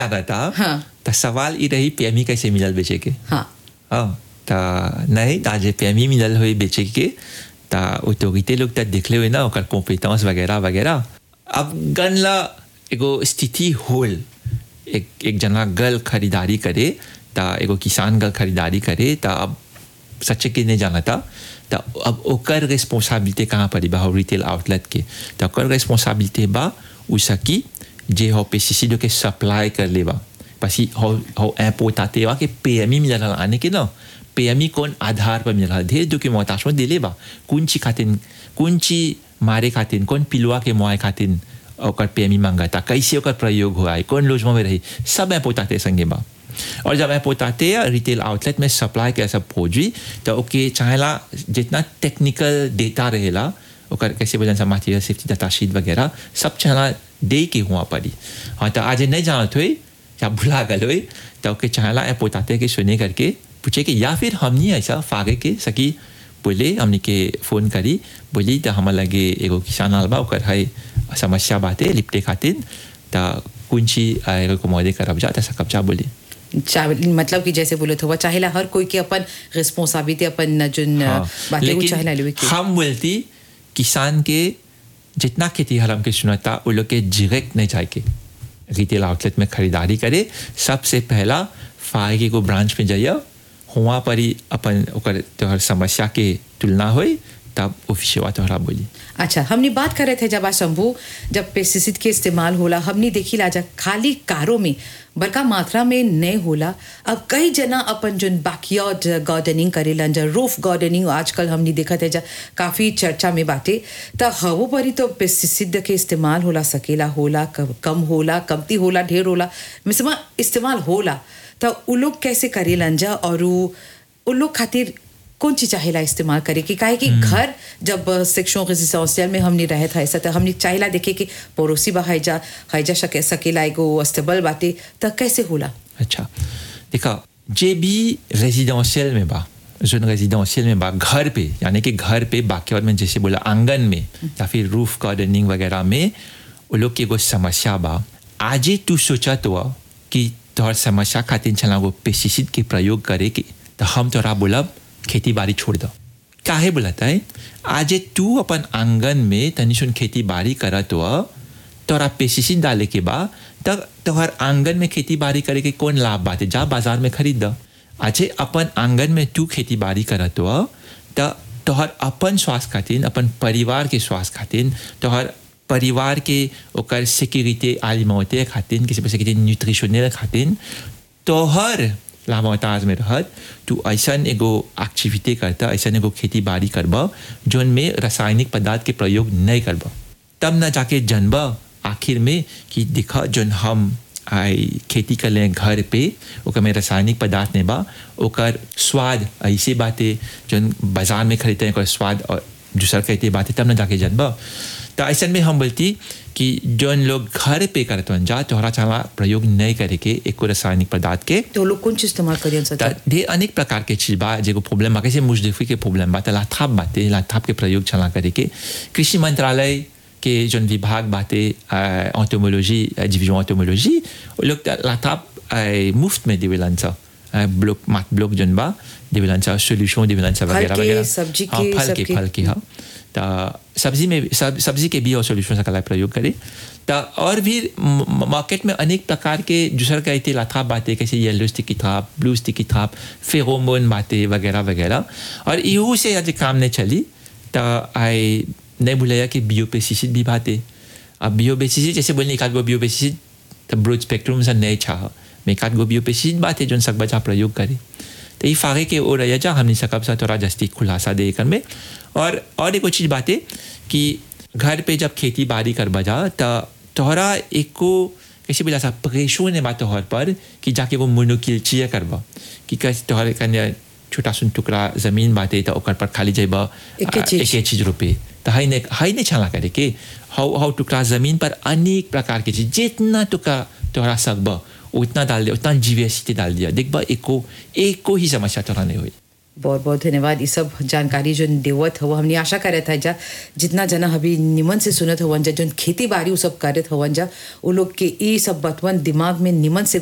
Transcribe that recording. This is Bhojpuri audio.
ज्यादा था हाँ। तो सवाल ये रही पीएमई कैसे मिलल बेचे के हाँ हाँ तो नहीं आज पीएमई मिलल हुई बेचे के तो ऑटोरिटी लोग तो देखले हुए ना ओकर कॉम्पिटेंस वगैरह वगैरह अब गन ला एगो स्थिति होल एक एक जना गल खरीदारी करे तो एगो किसान गल खरीदारी करे तो अब सच्चे के नहीं जाना था तो अब ओकर रिस्पॉन्सिबिलिटी कहाँ पड़ी बा रिटेल आउटलेट के तो ओकर रिस्पॉन्सिबिलिटी बा उ सकी जे हो पेस्टिसाइड के सप्लाई कर लेबा पसी हो हो इम्पोर्ट आते वा के पीएमई मिलल आने के ना पीएमई कौन आधार पर मिलल ढेर डॉक्यूमेंटेशन दिले बा कौन ची खातिन कौन ची मारे खातिन कौन पिलुआ के मुआए खातिन ओकर पीएमई मांगता कैसे ओकर प्रयोग हुआ है कौन लोजमा में रही सब इम्पोर्ट आते संगे बा और जब इम्पोर्ट आते हैं रिटेल आउटलेट में सप्लाई के सब खोजी तो ओके चाहेला जितना टेक्निकल डेटा रहेला ओकर कैसे वजन से मटेरियल सेफ्टी डाटा शीट वगैरह सब चाहेला दे के हुआ पड़ी हाँ तो आज नहीं जानत हुई या भुला गल हुई तो ओके चाहेला इम्पोर्ट आते के सुने करके पूछे कि या फिर हमनी ऐसा फागे के सकी बोले हमने के फ़ोन करी बोली तो हमार लगे एगो किसान आल बा ओकर है समस्या बाते लिपटे खातिर तो कुंची एगो कुमारे करब जा तो सकब जा बोली चाहे मतलब कि जैसे बोले हुआ चाहेला हर कोई के अपन रिस्पॉन्सिबिलिटी अपन जोन हाँ, बातें वो चाहेला लेवे लेकिन के हम बोलती किसान के जितना खेती हरम के सुनता वो लोग के डायरेक्ट नहीं जाए के रिटेल आउटलेट में खरीदारी करे सबसे पहला फायगे को ब्रांच में जाइए हुआ पर ही अपन ओकर तोहर समस्या के तुलना होई तब ऑफिसवा तोहरा बोली अच्छा हमने बात कर रहे थे जब आज शंभू जब पेस्टिसाइड के इस्तेमाल होला हमने देखी लाजा खाली कारों में बड़का मात्रा में नहीं होला अब कई जना अपन जो बैकयार्ड गार्डनिंग करेलन जा रूफ गार्डनिंग आजकल हमने देखा थे जा काफ़ी चर्चा में बाटे त हवो परी तो पेस्टिसाइड के इस्तेमाल होला सकेला होला कम कम होला कमती होला ढेर होला मिसमा इस्तेमाल होला त उ लोग कैसे करेलन जा और उ उ लोग खातिर कौन चीज चाहेला इस्तेमाल करे कि काहे कि घर जब सेक्शन रेजिडेंशियल में हमने रहे था ऐसा तो हमने चाहेला देखे कि पड़ोसी बा हैजा हैजा सके सकेला एगो अस्तबल बाटे त कैसे होला अच्छा देखा जे भी रेजिडेंशियल में बा जोन रेजिडेंशियल में बा घर पे यानी कि घर पे बाकी में जैसे बोला आंगन में या फिर रूफ गार्डनिंग वगैरह में वो लोग की एगो समस्या बा आज ही तू सोचा तो कि तोहर समस्या खातिर चला वो पेस्टिसाइड के प्रयोग करे के तो हम तोरा बोलब खेती बाड़ी छोड़ दो काहे बोलता है आज तू अपन आंगन में तनी सुन खेती बाड़ी करत हो तोरा पेस्टिसाइड डाले के बा तब तोहर आंगन में खेती बाड़ी करे के कौन लाभ बात है जा बाजार में खरीद दो अच्छे अपन आंगन में तू खेती बाड़ी करत हो तो तोहर अपन स्वास्थ्य खातिर अपन परिवार के स्वास्थ्य खातिर तोहर परिवार के ओकर सिक्योरिटी आलिमौते खातिर किसी पैसे के न्यूट्रिशनल खातिर तोहर लामोताज में रहत तू ऐसा एगो एक्टिविटी करता ऐसा एगो खेती बाड़ी करब जोन में रासायनिक पदार्थ के प्रयोग नहीं करब तब न जाके जनब आखिर में कि देखा जोन हम आई खेती कर ले घर पे ओकर में रासायनिक पदार्थ नहीं बा ओकर स्वाद ऐसे बातें जोन बाजार में खरीदते हैं ओकर स्वाद और दूसरा कहते बातें तब न जाके जनब तो ऐसा में हम बोलती कि जोन लोग घर पे करते हैं जा तोहरा चाला प्रयोग नहीं करे के एको रासायनिक पदार्थ के तो लोग कौन चीज इस्तेमाल करियन त सर ढेर अनेक प्रकार के चीज बा जेको प्रॉब्लम बा कैसे मुजदफी के प्रॉब्लम बा त लाथाप बाते लाथाप के प्रयोग चला करे के कृषि मंत्रालय के जोन विभाग बाते ऑटोमोलॉजी डिवीजन ऑटोमोलॉजी वो लोग त लाथाप अ, मुफ्त में देवेलन सा अ, ब्लॉक मात ब्लॉक जोन बा देवेलन सा सोल्यूशन देवेलन सा फल वगैरह के, वगैरह सब्जी हाँ, के, फल सब के के। फल के हाँ त सब्जी में सब, सब्जी के भी और सोल्यूशन का प्रयोग करे त और भी म- मार्केट में अनेक प्रकार के दूसरा कहते लाथा बातें कैसे yellow sticky trap blue sticky trap pheromone बातें वगैरह वगैरह और इहू से आज काम नहीं चली तो आई नहीं भूलाया कि बियो पेस्टिसाइड भी बातें अब बियो पेस्टिसाइड जैसे बोलने एक आध गो बियो पेस्टिसाइड तो ब्रोड स्पेक्ट्रम से नहीं चाह मैं एक आध गो बियो पेस्टिसाइड बातें जो सब बचा प्रयोग करे तो ये फागे के ओ रह जा हमने सकब सा थोड़ा जस्ती खुलासा दे कर में और और एक चीज बात है कि घर पे जब खेती बाड़ी कर बजा तो तोहरा एक को कैसे बोला सा प्रेशो ने बात तोहर पर कि जाके वो मुनुकिलचिया करबा कि कैसे तोहर कन्या छोटा सुन टुकड़ा जमीन बाटे तो ओकर पर खाली जाइबा एके चीज। एके चीज रुपए तो हाई ने हाई ने छाला करे के हाउ हाउ टुकड़ा जमीन पर अनेक प्रकार के चीज जितना टुकड़ा तोहरा सकबा उतना डाल दिया उतना जीवीएसटी डाल दिया देख बा एको एको ही समस्या तोहरा नहीं हुई बहुत बहुत धन्यवाद ये सब जानकारी जो देवत हो हमने आशा करत है जा जितना जना अभी निमन से सुनत हवन जा जो खेती बाड़ी उ सब करत हवन जा वो लोग के ई सब बतवन दिमाग में निमन से